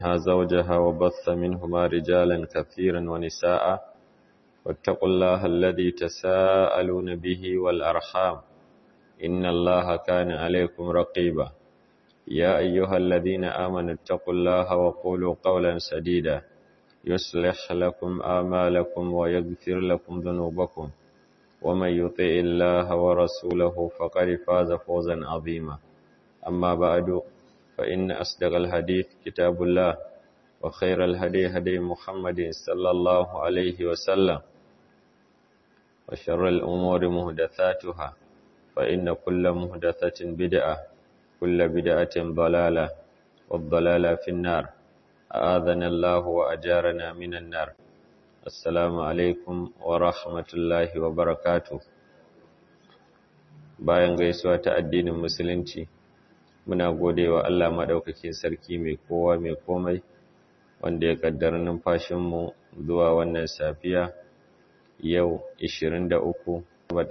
زوجها وبث منهما رجالا كثيرا ونساء واتقوا الله الذي تساءلون به والأرحام إن الله كان عليكم رقيبا يا أيها الذين آمنوا اتقوا الله وقولوا قولا سديدا يصلح لكم آمالكم ويغفر لكم ذنوبكم ومن يطع الله ورسوله فقد فاز فوزا عظيما أما بعد فإن أصدق الحديث كتاب الله وخير الهدي هدي محمد صلى الله عليه وسلم وشر الأمور مهدثاتها فإن كل مهدثة بدعة كل بدعة ضلالة والضلالة في النار أآذنا الله وأجارنا من النار السلام عليكم ورحمة الله وبركاته bayan gaisuwa ta addinin musulunci muna gode wa Allah maɗaukakin sarki mai kowa mai komai wanda ya ƙaddara numfashinmu zuwa wannan safiya yau 23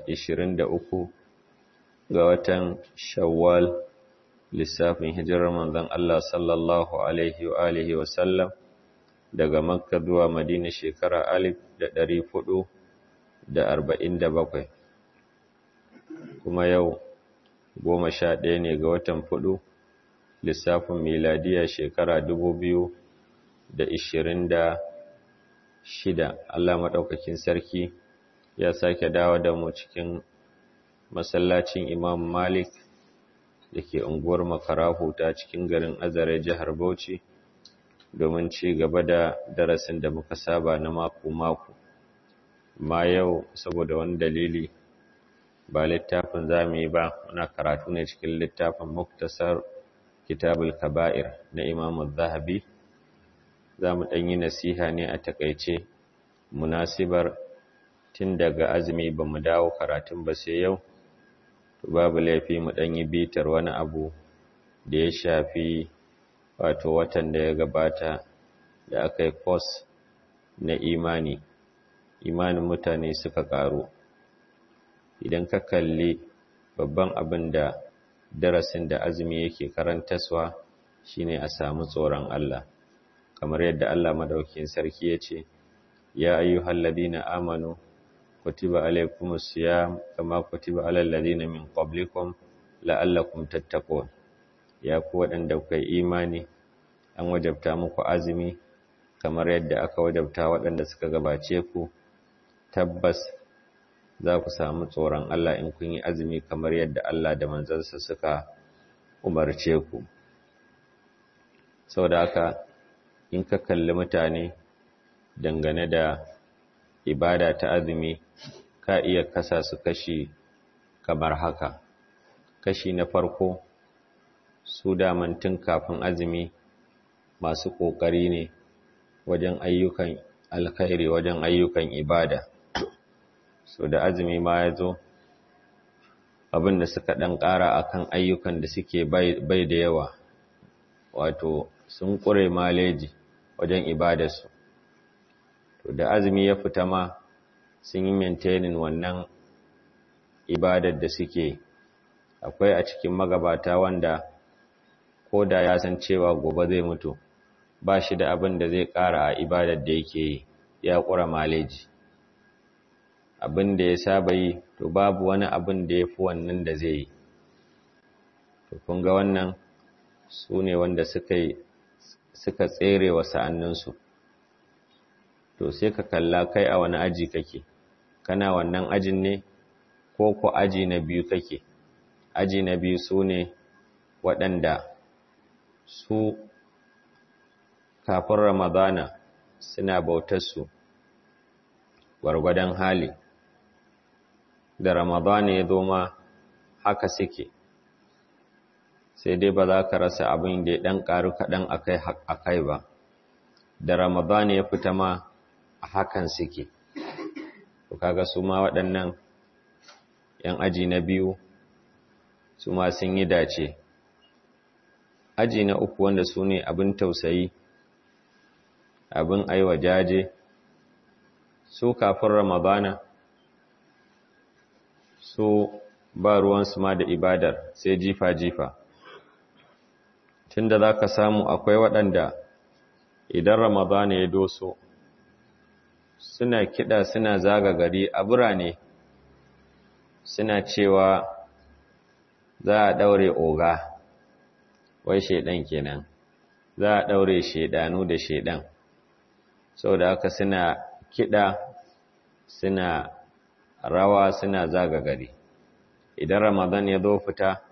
23 ga watan shawwal lissafin hijirar manzon Allah sallallahu alaihi wa alihi wa sallam daga makka zuwa madina shekara alif da ɗari fudu da arba'in da bakwai kuma yau goma sha ɗaya ne ga watan fudu lissafin miladiya shekara dubu biyu da ishirin da shida Allah maɗaukakin sarki ya sake dawo da mu cikin masallacin imam malik da ke unguwar makarahu ta cikin garin azare jihar bauchi domin ci gaba da darasin da muka saba na mako-mako ma yau saboda wani dalili ba littafin za mu yi ba muna karatu ne cikin littafin muktasar kitabul kaba'ir na imamu zahabi za mu ɗanyi nasiha ne a takaice munasibar tun daga azumi ba mu dawo karatun ba sai yau to babu laifi mu ɗanyi bitar wani abu da ya shafi wato watan da ya gabata da aka yi kos na imani imanin mutane suka ƙaru idan ka kalli babban abin da darasin da azumi yake karantaswa shine a samu tsoron Allah kamar yadda Allah madaukakin sarki ya ce ya ayyuhal ladina amanu kutiba alaykumus siyam kama kutiba alal ladina min qablikum la'allakum tattaqun ya ku waɗanda kuka yi imani an wajabta muku azumi kamar yadda aka wajabta waɗanda suka gabace ku tabbas za ku samu tsoron Allah in kun yi azumi kamar yadda Allah da manzansa suka umarce ku sau da haka in ka kalli mutane dangane da ibada ta azumi ka iya kasa su kashi kamar haka kashi na farko su daman tun kafin azumi masu ƙoƙari ne wajen ayyukan alkhairi wajen ayyukan ibada so da azumi ma ya zo abinda suka ɗan ƙara akan ayyukan da suke bai da yawa wato sun ƙure maleji wajen ibadarsu to da azumi ya fita ma sun yi maintaining wannan ibadar da suke akwai a cikin magabata wanda ko da ya san cewa gobe zai mutu ba shi da abin da zai ƙara a ibadar da yake yi ya ƙura maleji abin da ya saba yi to babu wani abin da ya fi wannan da zai yi to kun ga wannan su ne wanda suka yi suka tsere wa sa'anninsu to sai ka kalla kai a wani aji kake kana wannan ajin ne ko ko aji na biyu kake aji na biyu su ne waɗanda su kafin ramadana suna bautarsu gwargwadon hali da ramadana ya zo ma haka suke sai dai ba za ka rasa abin da ya ɗan ƙaru kaɗan a kai ba da ramadana ya fita ma a hakan suke to kaga su ma waɗannan ‘yan aji na biyu su ma sun yi dace aji na uku wanda su ne abin tausayi abin aiwa jaje su kafin ramadana su ba ruwansu ma da ibadar sai jifa-jifa tunda za ka samu akwai waɗanda idan ramadana ya doso suna kiɗa suna zaga gari a birane suna cewa za a ɗaure oga wai shaidan kenan za a ɗaure shaidanu da shaidan sau da haka suna kiɗa suna rawa suna zaga gari idan ramadan ya zo fita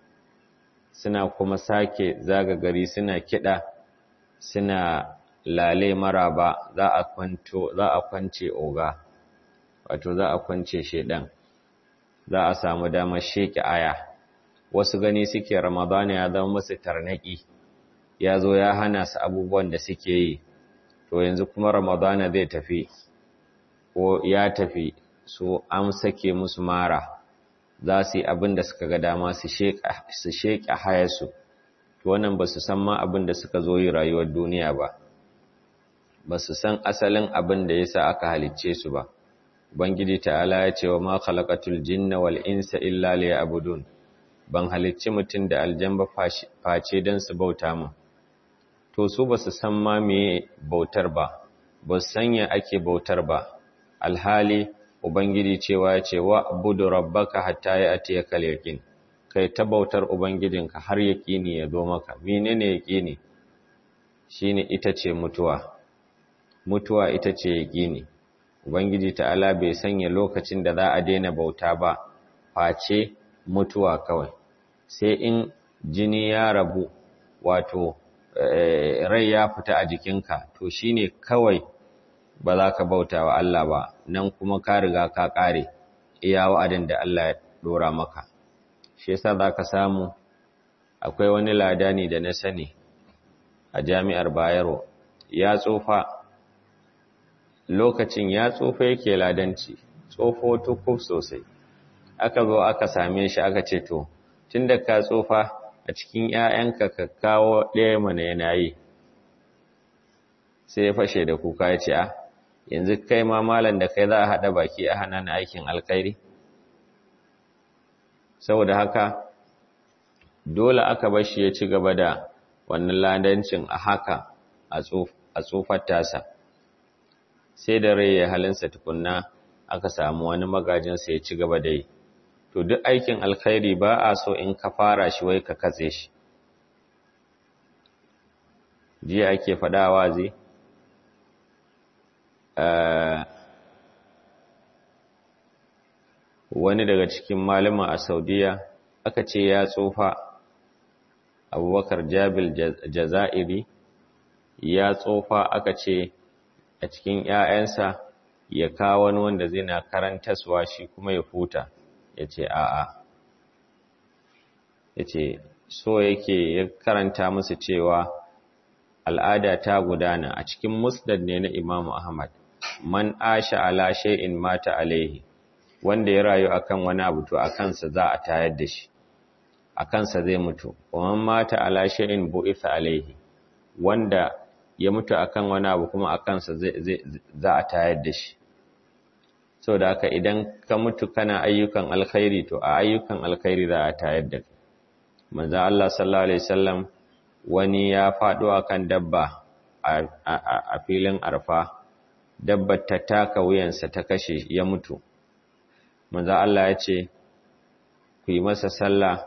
suna kuma sake zaga gari suna kiɗa suna lale maraba za a kwanto za a kwance oga wato za a kwance shedan za a samu damar sheke aya wasu gani suke ramadana ya zama musu tarnaki ya zo ya hana su abubuwan da suke yi to yanzu kuma ramadana zai tafi ko ya tafi so an sake musu mara za su yi abin da suka ga dama su sheƙa hayarsu to wannan ba su san ma abin da suka zo yi rayuwar duniya ba ba su san asalin abin da ya sa aka halicce su ba ubangiji ta'ala ya ce wa ma khalaqatul jinna wal insa illa liya'budun ban halicci mutum da aljan ba face don su bauta mu to su ba su san ma me bautar ba ba su sanya ake bautar ba alhali ubangiji cewa ya ce wa abudu rabbaka hatta ya atiyaka yaqin kai ta bautar ubangijinka har yaqini ya zo maka menene yaqini shine ita ce mutuwa mutuwa ita ce yaqini ubangiji ta'ala bai sanya lokacin da za a daina bauta ba face mutuwa kawai sai in jini ya rabu wato rai ya fita a jikinka to shine kawai ba za ka bauta wa Allah ba nan kuma ka riga ka kare iya wa'adin da Allah ya dora maka shi yasa za ka samu akwai wani ladani da na sani a jami'ar Bayero ya tsofa lokacin ya tsofa yake ladanci tsofo tukuf sosai aka zo aka same shi aka ce to tunda ka tsofa a cikin ‘ya'yanka ka kawo ɗaya mana yana yi sai ya fashe da kuka ya ce a yanzu kai ma malam da kai za a haɗa baki a hana na aikin alkairi saboda haka dole aka bashi ya ci gaba da wannan ladancin a haka a tsofar tasa sai da rai ya halinsa tukunna aka samu wani magajinsa ya ci gaba da yi to duk aikin alkhairi ba a so in ka fara shi wai ka katse shi jiya ake faɗa wazi wani daga cikin malama a saudiya aka ce ya tsofa abubakar jabil jaza'iri ya tsofa aka ce a cikin ‘ya'yansa ya kawo wani wanda zai na karantaswa shi kuma ya huta ya ce a'a ya ce so yake ya karanta musu cewa al'ada ta gudana a cikin musnad ne na imamu ahmad man asha ala shay'in mata alaihi wanda ya rayu akan wani abu to akansa za a tayar da shi akansa zai mutu kuma mata ala shay'in bu'itha alaihi wanda ya mutu akan wani abu kuma akansa za a tayar da shi sau da haka idan ka mutu kana ayyukan alkhairi to a ayyukan alkhairi za a tayar da kai manzo Allah sallallahu alaihi wasallam wani ya faɗo akan dabba a filin arfa dabbar ta taka wuyansa ta kashe ya mutu manzo Allah ya ce ku yi masa sallah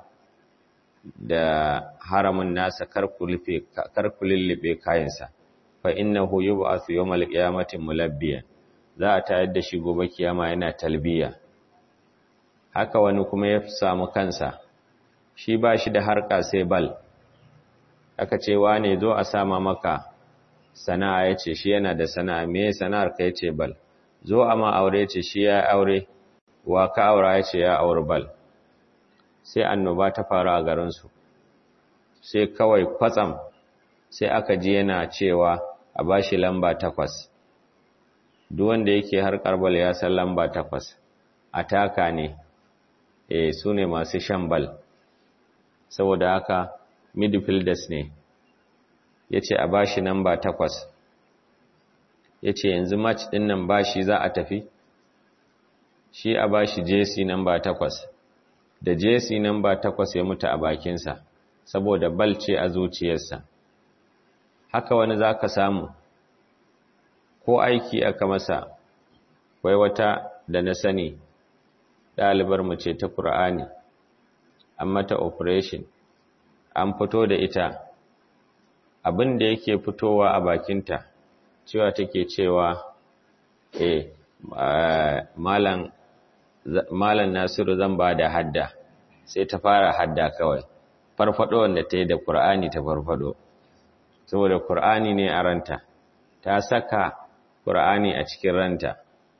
da haramin nasa kar ku lullube kayansa fa innahu yub'athu yawmal qiyamati mulabbiyan za a tayar da shi gobe kiyama yana talbiya haka wani kuma ya samu kansa shi ba shi da harka sai bal aka ce wane zo a sama maka sana'a ya ce shi yana da sana'a me sana'ar ka ya ce bal zo a ma aure ce shi ya aure wa ka aura ya ce ya aure bal sai annoba ta faru a garinsu sai kawai kwatsam sai aka ji yana cewa a bashi lamba takwas duk wanda yake har karbal ya san lamba takwas ataka ne eh su ne masu shan bal saboda haka midfielders ne ya ce a bashi lamba takwas ya ce yanzu match ɗin nan bashi za a tafi shi a bashi jesi namba takwas da jesi namba takwas ya mutu a bakinsa saboda bal ce a zuciyarsa haka wani za ka samu ko aiki aka masa wai wata da na sani ɗalibar mace ta ƙur'ani an mata operation an fito da ita abin da yake fitowa a bakinta cewa take cewa eh malam malam Nasiru zan ba da hadda sai ta fara hadda kawai farfado wanda ta yi da Qur'ani ta farfado saboda Qur'ani ne a ranta ta saka Qur'ani a cikin ranta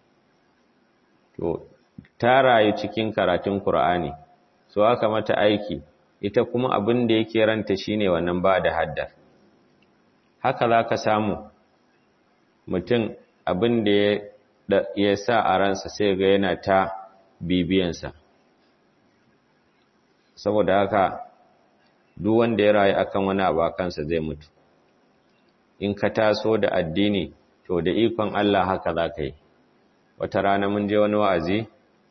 to ta rayu cikin karatun Qur'ani so aka mata aiki ita kuma abin da yake ranta shine wannan ba da hadda haka zaka samu mutum abin da ya sa a ransa sai ga yana ta bibiyansa saboda haka duk wanda ya rayu akan wani abu kansa zai mutu in ka taso da addini to da ikon Allah haka za ka yi wata rana mun je wani wa'azi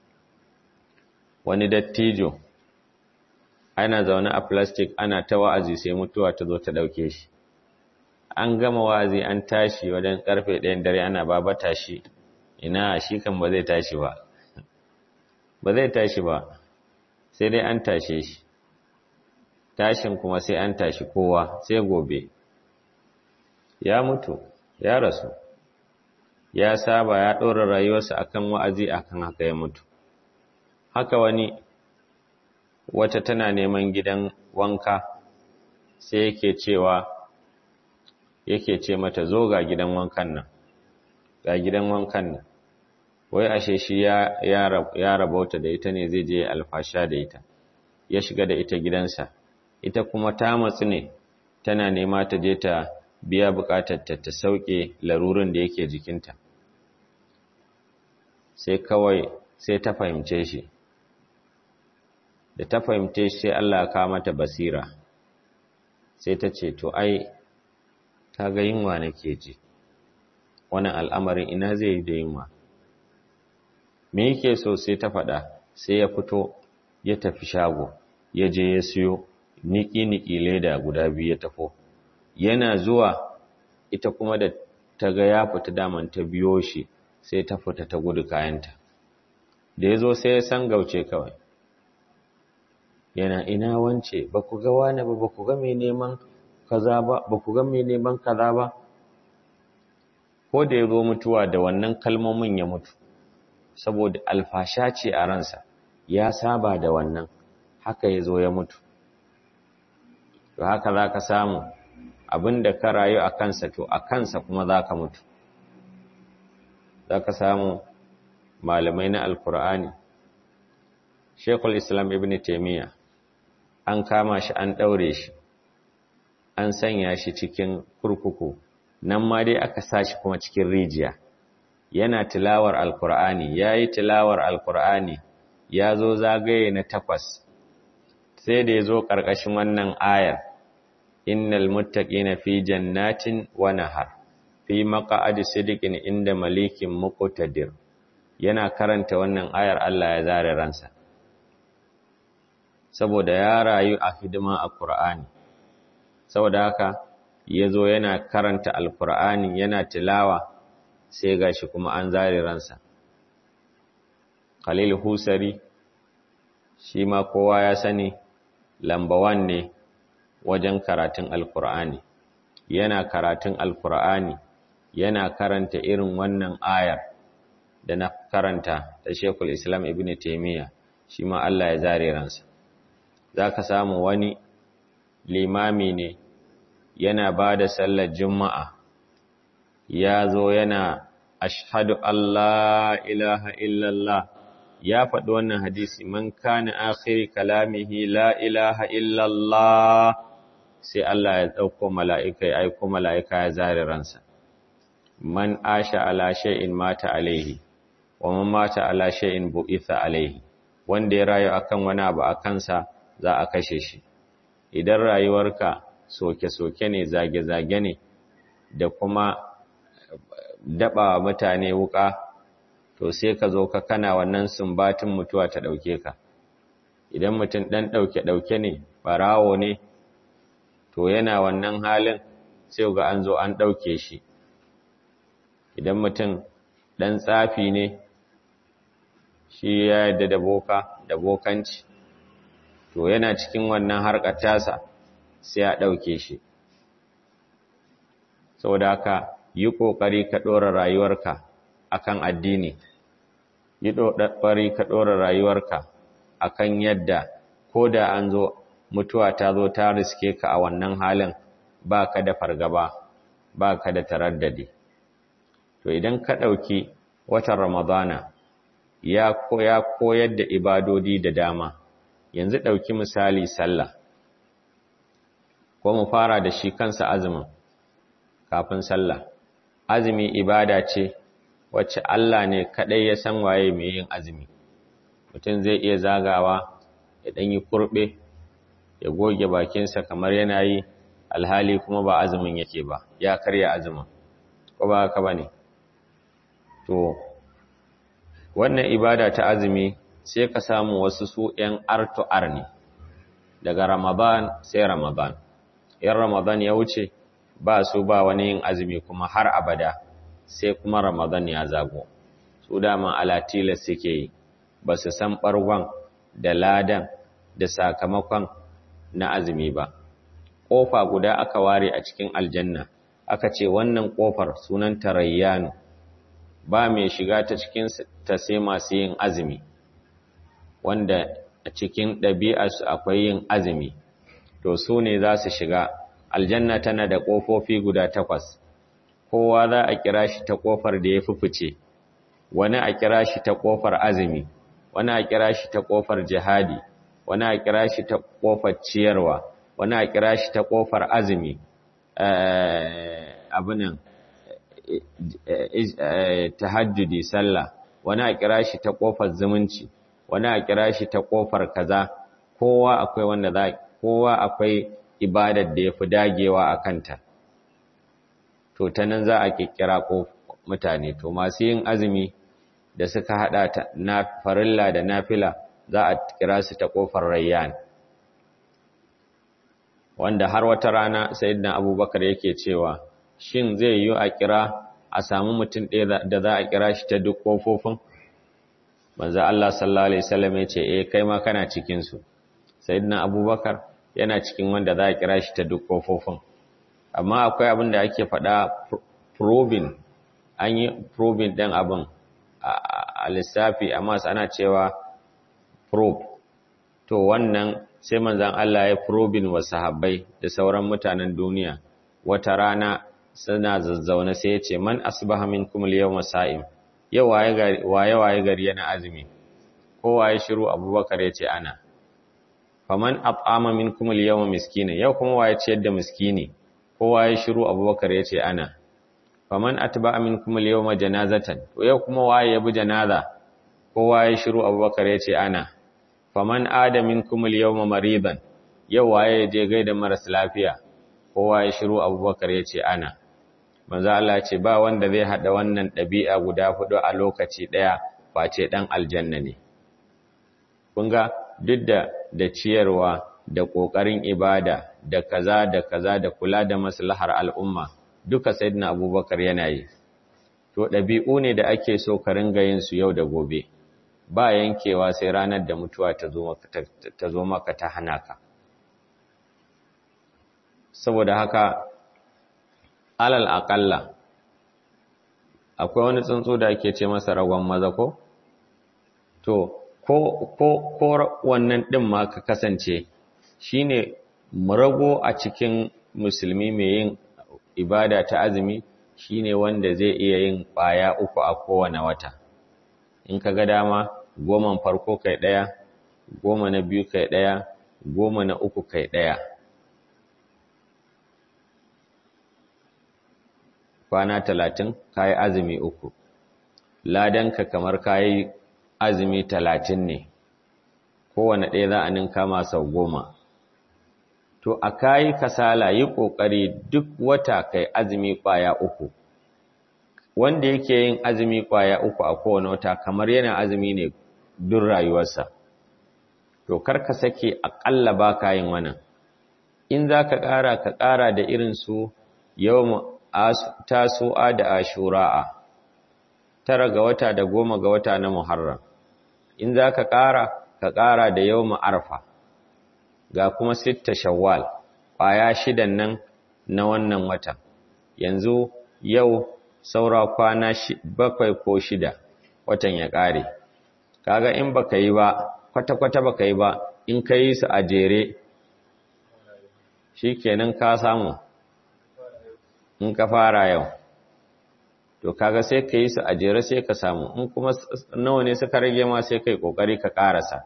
wani dattijo ana zaune a plastic ana ta wa'azi sai mutuwa ta zo ta ɗauke shi an gama wa'azi an tashi wajen karfe ɗayan dare ana babata shi ina shi kan ba zai tashi ba ba zai tashi ba sai dai an tashe shi tashin kuma sai an tashi kowa sai gobe ya mutu ya rasu ya saba ya ɗora rayuwarsa akan wa'azi akan haka ya mutu haka wani wata tana neman gidan wanka sai yake cewa yake ce mata zo ga gidan wankan nan ga gidan wankan nan wai ashe shi ya ya rabauta da ita ne zai je alfasha da ita ya shiga da ita gidansa ita kuma ta matsu ne tana nema ta je ta biya bukatar ta ta sauke larurin da yake jikinta sai kawai sai ta fahimce shi da ta fahimce shi sai Allah ya kawo mata basira sai ta ce to ai ta ga yunwa nake ji wannan al'amarin ina zai yi da yunwa me yake so sai ta faɗa sai ya fito ya tafi shago ya je ya siyo niki-niki leda guda biyu ya tafo yana zuwa ita kuma da ta ga ya fita daman ta biyo shi sai ta fita ta gudu kayanta da ya zo sai ya san gauce kawai yana ina wance ba ku ga wani ba ba ku ga mai neman kaza ba ba ku ga mai neman kaza ba ko da ya zo mutuwa da wannan kalmomin ya mutu saboda alfasha ce a ransa ya saba da wannan haka ya zo ya mutu to haka za ka samu abinda ka rayu a kansa to a kansa kuma za ka mutu za ka samu malamai na alkur'ani shekul islam ibn taimiyya an kama shi an ɗaure shi an sanya shi cikin kurkuku nan ma dai aka sa shi kuma cikin rijiya yana tilawar alkur'ani ya yi tilawar alkur'ani ya zo zagaye na takwas sai da ya zo ƙarƙashin wannan ayar innal muttaqina fi jannatin wa nahar fi maq'adi sidiqin inda malikin muqtadir yana karanta wannan ayar Allah ya zare ransa saboda ya rayu a hidima a Qur'ani saboda haka yazo yana karanta alqur'ani yana tilawa sai gashi kuma an zare ransa Khalil Husari shi ma kowa ya sani lambawan ne wajen karatun alqur'ani yana karatun alqur'ani yana karanta irin wannan ayar da na karanta da Sheikhul Islam Ibn Taymiyyah shi ma Allah ya zare ransa zaka samu wani limami ne yana bada sallar juma'a ya zo yana ashhadu Allah ilaha illallah ya faɗi wannan hadisi man kana akhiri kalamihi la ilaha illallah sai Allah ya ɗauko mala'ika ya aiko mala'ika ya zare ransa man asha ala shay'in mata alaihi wa man mata ala shay'in bu'itha alaihi wanda ya rayu akan wani abu a kansa za a kashe shi idan rayuwarka soke-soke ne zage-zage ne da kuma daba mutane wuka to sai ka zo ka kana wannan sumbatin mutuwa ta dauke ka idan mutum dan dauke dauke ne barawo ne to yana wannan halin sai ga an zo an ɗauke shi idan mutum ɗan tsafi ne shi ya yadda da boka da bokanci to yana cikin wannan harkar tasa sai a ɗauke shi saboda haka yi ƙoƙari ka ɗora rayuwarka akan addini yi ƙoƙari ka ɗora rayuwarka akan yadda ko da an zo mutuwa ta zo ta riske ka a wannan halin ba ka da fargaba ba ka da taraddadi to idan ka ɗauki watan ramadana ya koyar da ibadodi da dama yanzu ɗauki misali sallah ko mu fara da shi kansa azumin kafin sallah azumi ibada ce wacce Allah ne kaɗai ya san waye mai yin azumi mutum zai iya zagawa ya ɗan yi kurɓe ya goge bakinsa kamar yana yi alhali kuma ba azumin yake ba ya karya azumin ko ba haka ba ne to wannan ibada ta azumi sai ka samu wasu su ‘yan artu'ar ne daga ramadan sai ramadan ‘yan ramadan ya wuce ba su ba wani yin azumi kuma har abada sai kuma ramadan ya zago su dama alatila suke yi ba su san ɓargon da ladan da sakamakon na azumi ba ƙofa guda aka ware a cikin aljanna aka ce wannan ƙofar sunan tarayyanu ba mai shiga ta cikin ta sai masu yin azumi wanda a cikin ɗabi'arsu akwai yin azumi to su ne za su shiga aljanna tana da ƙofofi guda takwas kowa za a kira shi ta ƙofar da ya fi fice wani a kira shi ta ƙofar azumi wani a kira shi ta ƙofar jihadi wani a kira shi ta ƙofar ciyarwa wani a kira shi ta ƙofar azumi abinan tahajjudi sallah wani a kira shi ta ƙofar zumunci wani a kira shi ta ƙofar kaza kowa akwai wanda za kowa akwai ibadar da ya fi dagewa a kanta to ta nan za a kikkira mutane to masu yin azumi da suka hada ta na farilla da nafila za a kira su ta kofar rayyan wanda har wata rana sayyidina abubakar yake cewa shin zai yi a kira a samu mutum ɗaya da za a kira shi ta duk kofofin manzo Allah sallallahu alaihi wasallam ya ce eh kai ma kana cikin su sayyidina abubakar yana cikin wanda za a kira shi ta duk kofofin amma akwai abin da ake faɗa probing an yi probing ɗin abin a lissafi amma ana cewa probe to wannan sai manzan Allah ya probing wa sahabbai da sauran mutanen duniya wata rana suna zazzaune sai ya ce man asbaha minkum al-yawma sa'im yau waye waye gari yana azumi ko waye shiru abubakar ya ce ana faman at'ama minkum al-yawma miskina yau kuma waye ciyar da miskini kowa ya shiru abubakar ya ce ana faman atba minkum al-yawma janazatan to yau kuma waye ya bi janaza kowa ya shiru abubakar ya ce ana faman ada minkum al-yawma maridan yau waye ya je gaida maras lafiya kowa ya shiru abubakar ya ce ana manzo Allah ce ba wanda zai hada wannan dabi'a guda hudu a lokaci daya face dan aljanna ne kun ga duk da da ciyarwa da ƙoƙarin ibada da kaza da kaza da kula da maslahar al'umma duka sayyidina abubakar yana yi to ɗabi'u ne da ake so ka ringa yin su yau da gobe ba yankewa sai ranar da mutuwa ta zo maka ta hana ka saboda haka alal aƙalla akwai wani tsuntsu da ake ce masa ragon maza ko to ko ko ko wannan ɗin ma ka kasance shine murago a cikin musulmi mai yin ibada ta azumi shine wanda zai iya yin ƙwaya uku a kowane wata in ka ga dama goman farko kai ɗaya goma na biyu kai ɗaya goma na uku kai ɗaya kwana talatin kayi azumi uku ladanka kamar kayi azumi talatin ne kowane ɗaya za a ninka ma sau goma to a kayi kasala yi ƙoƙari duk wata kai azumi ƙwaya uku wanda yake yin azumi ƙwaya uku a kowane wata kamar yana azumi ne duk rayuwarsa to kar ka sake aƙalla ba ka yin wannan in za ka ƙara ka ƙara da irin su yau tasu'a da ashura'a tara ga wata da goma ga wata na muharram in za ka ƙara ka ƙara da yau arfa ga kuma sitta shawwal ƙwaya shidan nan na wannan watan yanzu yau saura kwana bakwai ko shida watan ya ƙare kaga in baka yi ba kwata-kwata baka yi ba in ka yi su a jere shi kenan ka samu in ka fara yau to kaga sai ka yi su a jere sai ka samu in kuma nawa ne suka rage ma sai kai kokari ka karasa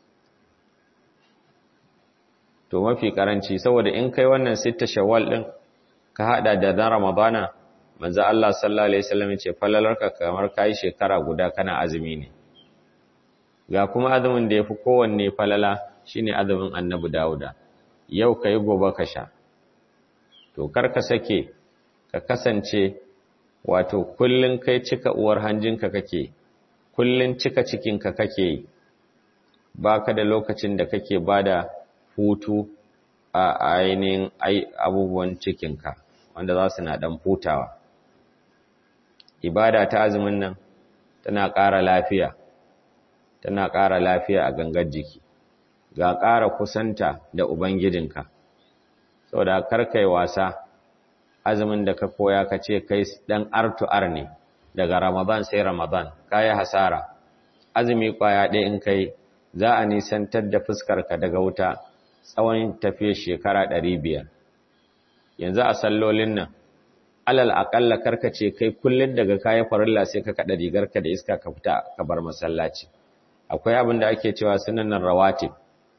to mafi karanci saboda in kai wannan sita shawwal din ka hada da na ramadana manzo Allah sallallahu alaihi wasallam ce falalarka kamar kai shekara guda kana azumi ne ga kuma azumin da yafi kowanne falala shine azumin annabi Dawuda yau kai gobe ka sha to kar ka sake ka kasance wato kullun kai cika uwar hanjinka kake kullun cika cikinka kake baka da lokacin da kake bada hutu a ainihin abubuwan cikinka wanda za su na dan hutawa ibada ta azumin nan tana ƙara lafiya tana ƙara lafiya a gangar jiki ga ƙara kusanta da ubangijinka saboda karkai wasa azumin da ka koya ka ce kai dan artu'ar ne daga ramadan sai ramadan kayi hasara azumi kwaya ɗaya in kai za a nisantar da fuskarka daga wuta tsawon tafiyar shekara ɗari biyar yanzu a sallolin nan alal aƙalla karkace kai kullum daga kayan farilla sai ka kaɗa rigarka da iska ka fita ka bar masallaci akwai abin da ake cewa sunanan rawatib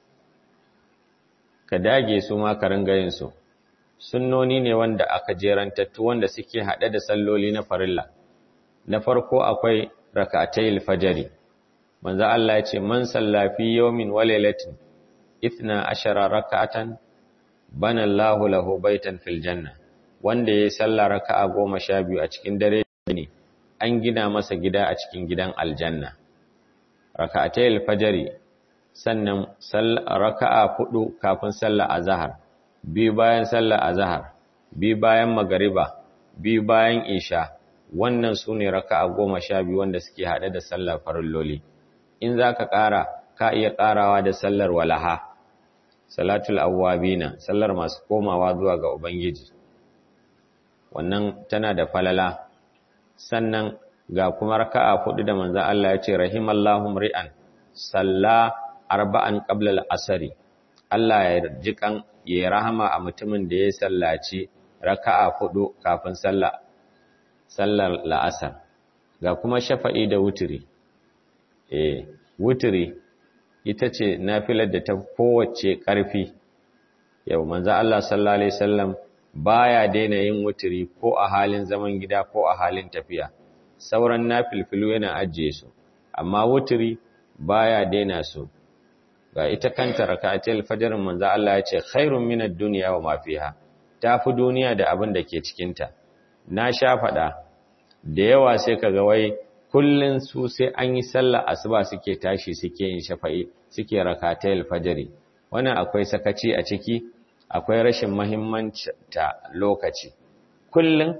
ka dage su ma ka ringa yin su sunnoni ne wanda aka jerantattu wanda suke haɗe da salloli na farilla na farko akwai rak'atayil fajri manzo Allah ya ce man salla fi yawmin wa laylatin ithna ashara rak'atan bana Allahu lahu baitan fil janna wanda yayi sallah raka'a goma sha biyu a cikin dare ne an gina masa gida a cikin gidan aljanna rak'atayil fajri sannan raka'a hudu kafin sallar azhar biyu bayan sallar azhar biyu bayan magariba biyu bayan isha wannan su ne raka'a goma sha biyu wanda suke haɗe da sallar farilloli in za ka ƙara ka iya ƙarawa da sallar walaha salatul awwabina sallar masu komawa zuwa ga ubangiji wannan tana da falala sannan ga kuma raka'a hudu da manzon Allah ya ce rahimallahu ri'an salla arba'an qabla al-asri Allah ya jikan ya rahama a mutumin da ya sallaci raka'a hudu kafin sallah sallar la'asar ga kuma shafa'i da wuturi eh wuturi ita ce nafilar da ta kowace ƙarfi yau manzo Allah sallallahu alaihi wasallam baya daina yin wuturi ko a halin zaman gida ko a halin tafiya sauran nafilfilu yana ajiye su amma wuturi baya daina su ga ita kanta rak'atul fajr manzo Allah ya ce khairun minad dunya wa ma fiha tafi duniya da abin da ke cikin ta na sha fada da yawa sai kaga wai kullun su sai an yi sallah asuba suke tashi suke yin shafa'i suke rak'atul fajr wannan akwai sakaci a ciki akwai rashin muhimmanci ta lokaci kullun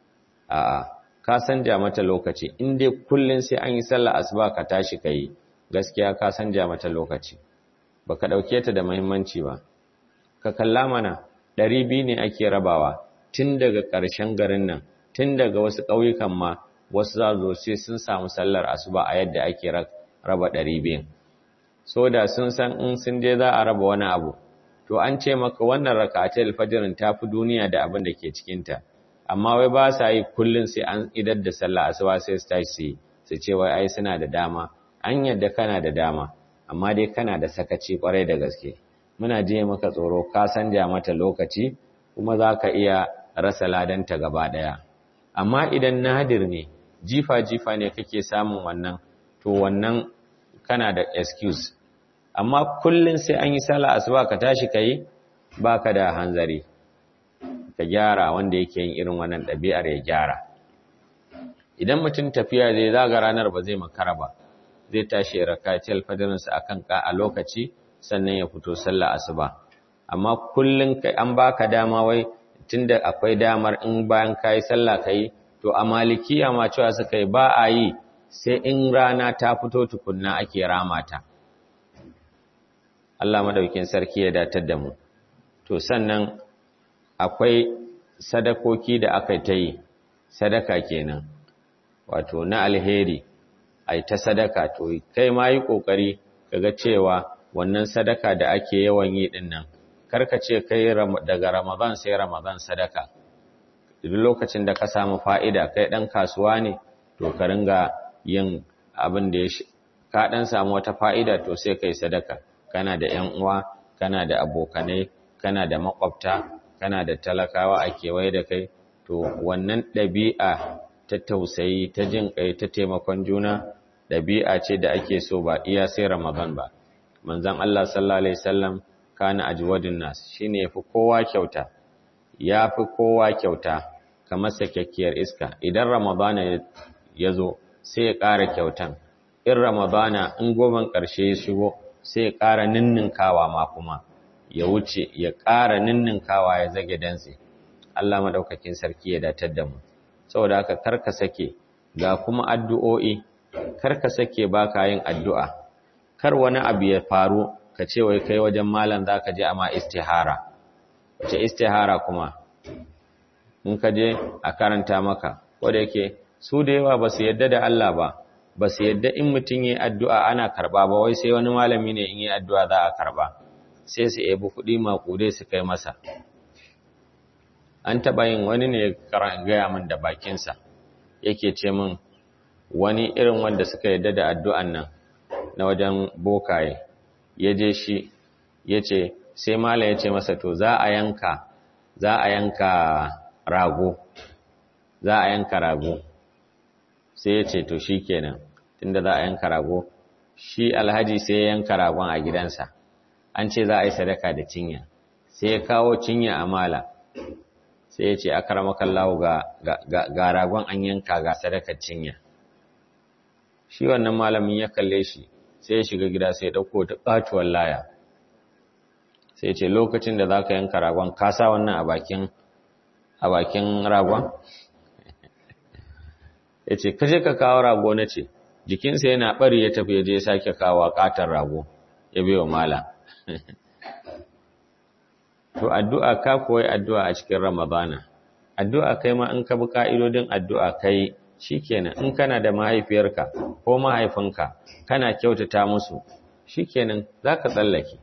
a'a ka sanja mata lokaci in dai kullun sai an yi sallah asuba ka tashi kai gaskiya ka sanja mata lokaci baka dauke ta da muhimmanci ba ka kalla mana 200 ne ake rabawa tun daga ƙarshen garin nan tun daga wasu ƙauyukan ma wasu za zo sai sun samu sallar asuba a yadda ake raba 200 so da sun san in sun je za a raba wani abu to an ce maka wannan rakatul fajrin tafi duniya da abin da ke cikin ta amma wai ba sa yi kullun sai an idar da sallah asuba sai su tashi su ce wai ai suna da dama an yadda kana da dama amma dai kana da sakaci kwarai da gaske muna je maka tsoro ka sanja mata lokaci kuma za ka iya rasa ladanta gaba ɗaya amma idan nadir ne jifa-jifa ne kake samun wannan to wannan kana da excuse amma kullum sai an yi sala asuba ka tashi ka yi ba ka da hanzari ka gyara wanda yake yin irin wannan ɗabi'ar ya gyara idan mutum tafiya zai zaga ranar ba zai makara ba zai tashi ya rakaci alfadarinsa a kan ka a lokaci sannan ya fito sallah asuba amma kullum kai an baka dama wai tunda akwai damar in bayan kayi sallah kai to a malikiya ma cewa suka yi ba a yi sai in rana ta fito tukunna ake ramata Allah madaukin sarki ya datar da mu to sannan akwai sadakoki da aka ta yi sadaka kenan wato na alheri ai ta sadaka to kai ma yi kokari kaga cewa wannan sadaka da ake yawan yi din nan karka ce kai daga Ramadan sai Ramadan sadaka duk lokacin da ka samu fa'ida kai dan kasuwa ne to ka ringa yin abin da ya ka dan samu wata fa'ida to sai kai sadaka kana da ƴan uwa kana da abokanai kana da makwabta kana da talakawa a kewaye da kai to wannan ɗabi'a ta tausayi ta jin kai ta taimakon juna ɗabi'a ce da ake so ba iya sai Ramadan ba manzon Allah sallallahu alaihi wasallam kana ajwadun nas shine yafi kowa kyauta yafi kowa kyauta kamar sakakkiyar iska idan Ramadana ya zo sai ya ƙara kyautan in Ramadana in goban ƙarshe ya shigo sai ya ƙara ninninkawa ma kuma ya wuce ya ƙara ninninkawa ya zage dantse Allah madaukakin sarki ya datar da mu saboda haka karka sake ga kuma addu'o'i karka sake baka yin addu'a kar wani abu ya faru ka ce wai kai wajen malam zaka je amma istihara wace istihara kuma in ka je a karanta maka wanda yake su da yawa ba su yadda da Allah ba ba su yadda in mutum yi addu'a ana karba ba wai sai wani malami ne in yi addu'a za a karba sai su ebi kuɗi maƙude su kai masa an taɓa yin wani ne gaya min da bakinsa yake ce min wani irin wanda suka yadda da addu'an nan na wajen bokaye ya je shi ya ce sai mala ya ce masa to za a yanka za a yanka rago za a yanka rago sai ya ce to shi kenan tunda za a yanka rago shi alhaji sai ya yanka ragon a gidansa an ce za a yi sadaka da cinya sai ya kawo cinya a mala sai ya ce aka ramakan lawo ga ragon an yanka ga sadakar cinya shi wannan malamin ya kalle shi sai ya shiga gida sai ya ɗauko ta ƙatuwar laya sai ya ce lokacin da za ka yanka ragon ka sa wannan a bakin a bakin ragon ya ce kashe ka kawo rago na ce jikinsa yana ɓari ya tafi ya je sake kawo ƙatar rago ya bai wa mala to addu'a ka koyi addu'a a cikin ramadana addu'a kai ma in ka bi ka'idodin addu'a kai shikenan in kana da mahaifiyarka ko mahaifinka kana kyautata musu shikenan zaka tsallake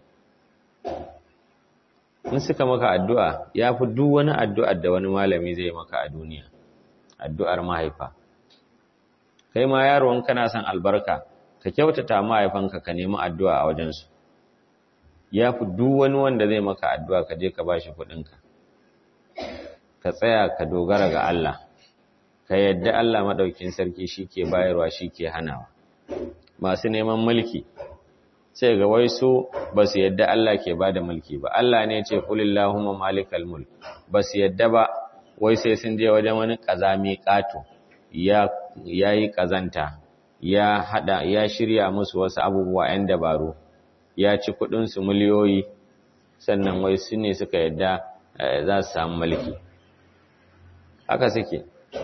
in suka maka addu'a yafi duk wani addu'ar da wani malami zai maka a duniya addu'ar mahaifa kai ma yaro in kana son albarka ka kyautata mahaifanka ka nemi addu'a a wajensu ya fi duk wani wanda zai maka addu'a ka je ka ba shi kuɗinka ka tsaya ka dogara ga Allah ka yadda Allah maɗaukin sarki shi ke bayarwa shi ke hanawa masu neman mulki sai ga wai su ba su yadda Allah ke ba da mulki ba Allah ne ce kulillahumma malikal mulk ba su yadda ba wai sai sun je wajen wani ƙazami ƙato ya yi ƙazanta ya hada ya shirya musu wasu abubuwa 'yan dabaru ya ci kudinsu miliyoyi sannan wai su ne suka yadda za su samu mulki haka suke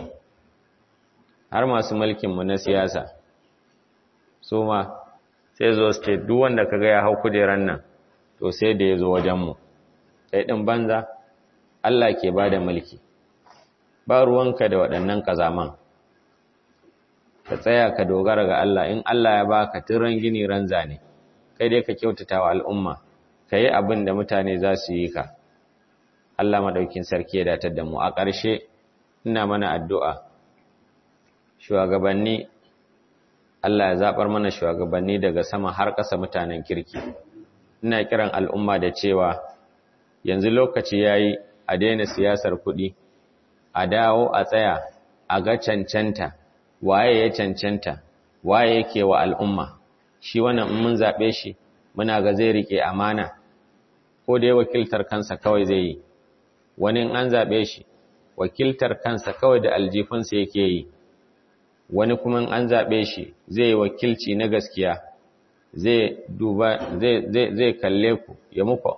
har masu mulkinmu na siyasa su ma sai zo su ce duk wanda kaga ya hau kujeran nan to sai da ya zo wajenmu sai ɗin banza Allah ke ba da mulki ba ruwanka da waɗannan kazaman ka tsaya ka dogara ga Allah in Allah ya baka tiran gini ran zane kai dai ka kyautata wa al'umma ka yi abin da mutane za su yi ka Allah maɗaukin sarki ya datar da mu a ƙarshe ina mana addu'a shugabanni Allah ya zaɓar mana shugabanni daga sama har ƙasa mutanen kirki ina kiran al'umma da cewa yanzu lokaci ya yi a daina siyasar kuɗi a dawo a tsaya a ga cancanta waye ya cancanta waye yake wa al'umma shi wannan in mun zaɓe shi muna ga zai rike amana ko dai wakiltar kansa kawai zai yi wani in an zaɓe shi wakiltar kansa kawai da aljifinsa yake yi wani kuma in an zaɓe shi zai yi wakilci na gaskiya zai duba zai zai zai kalle ku ya muku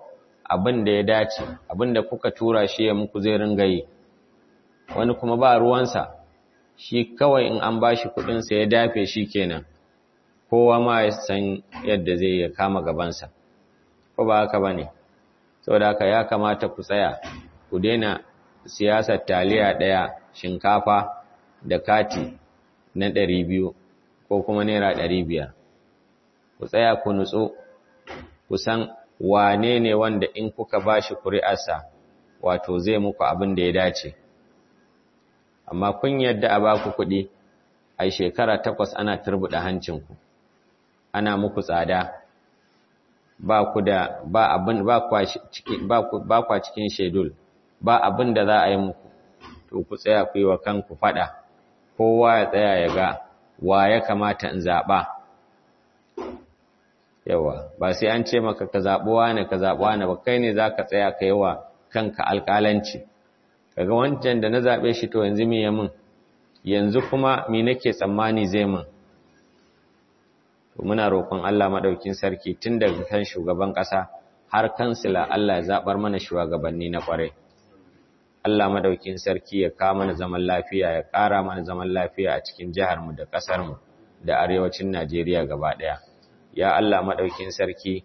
abin da ya dace abin da kuka tura shi ya muku zai ringa yi wani kuma ba ruwansa shi kawai in an bashi kudinsa ya dafe shi kenan kowa ma ya san yadda zai ya kama gabansa ko ba haka bane saboda haka ya kamata ku tsaya ku daina siyasar taliya daya shinkafa da kati na ɗari biyu ko kuma naira ɗari biyar ku tsaya ku nutsu ku san wane ne wanda in kuka bashi kuri'arsa wato zai muku abin da ya dace amma kun yadda a baku kuɗi a shekara takwas ana turbuɗa hancinku ana muku tsada ba ku da ba abin ba kwa cikin ba kwa cikin shedul ba abin da za a yi muku to ku tsaya ku yi wa kanku fada kowa ya tsaya ya ga wa ya kamata in zaba yawa ba sai an ce maka ka zabi wani ka zabi wani ba kai ne zaka tsaya ka yi wa kanka alƙalanci kaga wancan da na zabe shi to yanzu me ya min yanzu kuma me nake tsammani zai min muna roƙon Allah maɗaukin sarki tun daga kan shugaban ƙasa har kansila Allah ya zaɓar mana shugabanni na ƙwarai. Allah maɗaukin sarki ya kawo mana zaman lafiya ya ƙara mana zaman lafiya a cikin jiharmu da ƙasarmu da arewacin Najeriya gaba ɗaya. Ya Allah maɗaukin sarki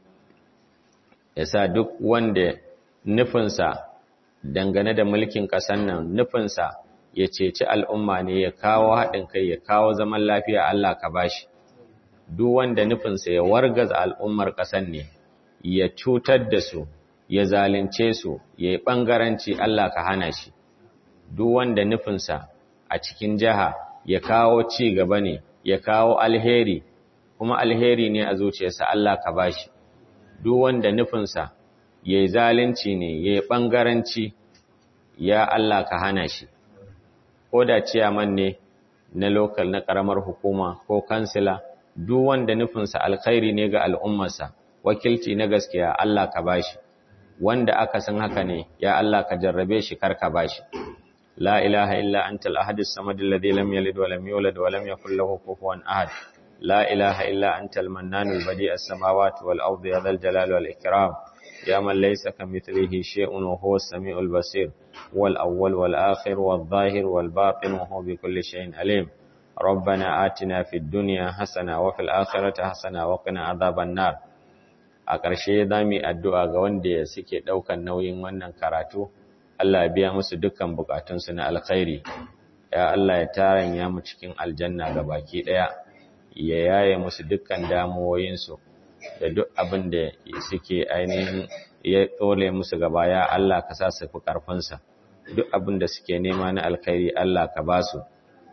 ya sa duk wanda nufinsa dangane da mulkin ƙasar nan nufinsa ya ceci al'umma ne ya kawo haɗin kai ya kawo zaman lafiya Allah ka bashi. duk wanda nufinsa ya wargaza al'ummar ƙasar ne, ya cutar da su, ya zalunce su, ya yi ɓangaranci Allah ka hana shi. Duk wanda nufinsa a cikin jiha ya kawo ci gaba ne, ya kawo alheri, kuma alheri ne a zuciyarsa Allah ka ba shi. Duk wanda nufinsa ya yi zalunci ne, ya yi ɓangaranci, ya Allah ka hana shi. Ko da ciyaman ne na lokal na ƙaramar hukuma ko kansila, duk wanda nufinsa alkhairi ne ga al'ummarsa, wakilci na gaskiya Allah ka bashi, wanda aka san haka ne, ya Allah ka jarrabe shi kar ka bashi. La ilaha illa anta al-ahadus samadul ladhi lam yalid wa lam yulad wa lam yakul lahu kufuwan ahad. La ilaha illa anta al-mannanul badi'as samawati wal ardi ya dhal jalali wal ikram. Ya man laysa kamithlihi shay'un wa huwa as-sami'ul basir. Wal awwal wal akhir wal zahir wal batin wa huwa bi kulli shay'in alim. ربنا آتنا في الدنيا حسنة وفي الآخرة حسنة وقنا عذاب النار a ƙarshe za mu yi addu'a ga wanda suke ɗaukan nauyin wannan karatu Allah biya musu dukkan bukatunsu na alkhairi ya Allah ya taranya mu cikin aljanna ga baki ɗaya ya yaye musu dukkan damuwoyinsu da duk abin da suke ainihin ya tsole musu gaba ya Allah ka sa su fi ƙarfinsa duk abin da suke nema na alkhairi Allah ka ba su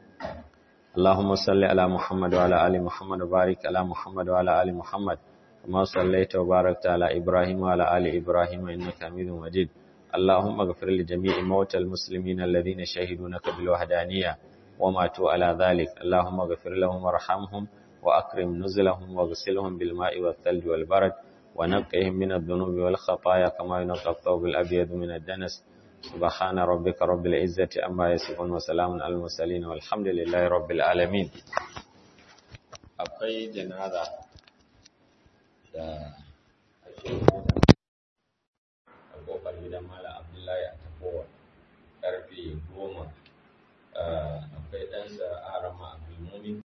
اللهم صل على محمد وعلى آل محمد وبارك على محمد وعلى آل محمد كما صليت وباركت على إبراهيم وعلى آل إبراهيم إنك حميد مجيد اللهم اغفر لجميع موتى المسلمين الذين شهدوا لك بالوحدانية وماتوا على ذلك اللهم اغفر لهم وارحمهم وأكرم نزلهم واغسلهم بالماء والثلج والبرد ونقهم من الذنوب والخطايا كما ينقى الثوب الأبيض من الدنس سبحان ربك رب العزة أما يصفون وسلام على المرسلين والحمد لله رب العالمين akwai janaza da ake a kofar gidan Malam Abdullahi a tafowa karfe goma akwai ɗansa Arama Abdulmumin